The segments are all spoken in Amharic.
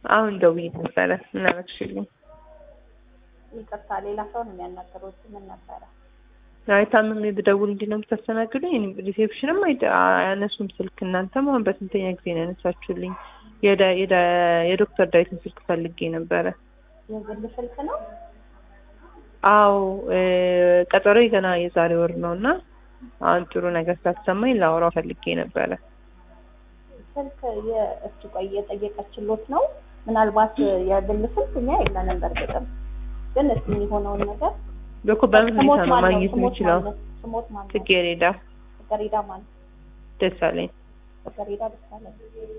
አሁን ደውዬ ነበረ። ምን አደረግሽልኝ? ይቅርታ ሌላ ሰው ነው የሚያናገሩት። ምን ነበረ? አይ ታምሜ ብደውል እንዲህ ነው የምታስተናግዱኝ? እኔም ሪሴፕሽንም አይደ- አያነሱም ስልክ። እናንተም አሁን በስንተኛ ጊዜ ነው ያነሳችሁልኝ? የዳ- የዳ- የዶክተር ዳዊትን ስልክ ፈልጌ ነበረ። የግል ስልክ ነው? አዎ እ ቀጠሮ ገና የዛሬ ወር ነው እና አሁን ጥሩ ነገር ሳትሰማኝ ላወራው ፈልጌ ነበረ። ስልክ የእሱ ቆይ የጠየቀችሎት ነው። ምናልባት የግል ስልክ እኛ የለንም። በእርግጥም ግን እስኪ የሚሆነውን ነገር በኮ በምን ሁኔታ ስሞት ነው ማን ነው? ማግኘት ስሞት የምችለው? ማን ነው? ስሞት ማን ነው? ጽጌረዳ ጽጌረዳ ማን? ደሳለኝ። ጽጌረዳ ደሳለኝ።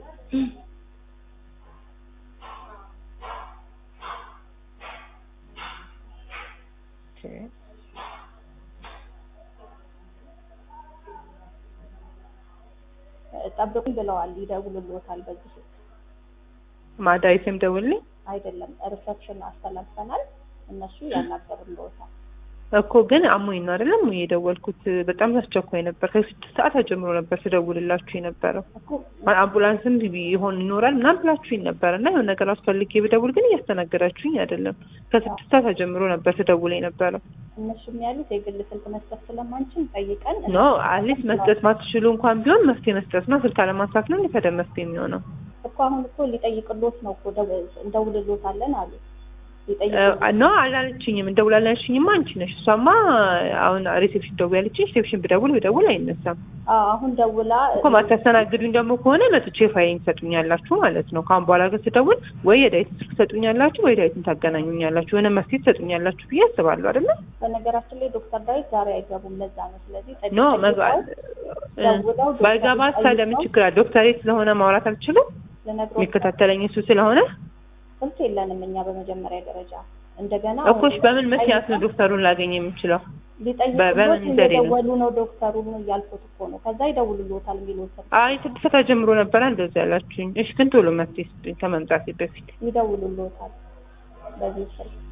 ጠብቁኝ ብለዋል። ይደውሉልዎታል በዚህ ስልክ ማዳዊትም ደውልኝ አይደለም ሪሰፕሽን አስተላልፈናል። እነሱ ያናገሩልዎታል። እኮ ግን አሞኝ ነው አይደለም የደወልኩት። በጣም አስቸኳይ ነበር። ከስድስት ሰዓት ጀምሮ ነበር ስደውልላችሁ የነበረው። እኮ አምቡላንስም ይሆን ይኖራል ምናምን ብላችሁኝ ነበር እና የሆነ ነገር አስፈልጌ ብደውል ግን እያስተናገዳችሁኝ አይደለም። ከስድስት ሰዓት ጀምሮ ነበር ስደውል የነበረው። እነሱም ያሉት የግል ስልክ መስጠት ስለማንችል ጠይቀን ኖ አትሊስት መስጠት ማትችሉ እንኳን ቢሆን መፍትሄ መስጠት ነው። ስልክ አለማንሳት ነው እንደ ታዲያ መፍትሄ የሚሆነው እኮ አሁን እኮ ሊጠይቅሎት ነው እኮ ደው- እንደውልሎታለን አሉ። እ ሊጠይቅሎት ኖ አላለችኝም። እንደውላለን ያልሽኝማ አንቺ ነሽ። እሷማ አሁን ሪሴፕሽን ደውል ያለችኝ ሪሴፕሽን ብደውል ብደውል አይነሳም አዎ፣ አሁን ደውላ እኮ ማታስተናግዱኝ ደግሞ ከሆነ መጥቼ ፋይን ትሰጡኛላችሁ ማለት ነው። ከአሁን በኋላ ግን ስደውል ወይ የዳዊትን ስልክ ትሰጡኛላችሁ ወይ ዳዊትን ታገናኙኛላችሁ የሆነ መፍትሄ ትሰጡኛላችሁ ብዬ አስባለሁ አይደለ? በነገራችን ላይ ዶክተር ዳዊት ዛሬ አይገቡም። ለዛ ነው። ስለዚህ ጠይቅ- ኖ ጠይቀው መግባት ደውለው ዶክተር ባይገባ ታዲያ ምን ጠይቀው ችግር አለ? ዶክተሬ ስለሆነ ማውራት አልችልም። ልነግሮት የሚከታተለኝ እሱ ስለሆነ ስልክ የለንም እኛ በመጀመሪያ ደረጃ እንደገና እኮሽ በምን ምክንያት ነው ዶክተሩን ላገኝ የምችለው? በ- በምን ሊጠይቁት ዘዴ ነው? እየደወሉ ነው ዶክተሩን እያልኩት እኮ ነው። ከዛ ይደውሉልዎታል የሚለው ስልክ አይ ስድስት ሰዓት ጀምሮ ነበረ እንደዚህ ያላችሁኝ። እሺ ግን ቶሎ መፍትሄ ስጡኝ ከመምጣቴ በፊት ይደውሉልዎታል በዚህ ስልክ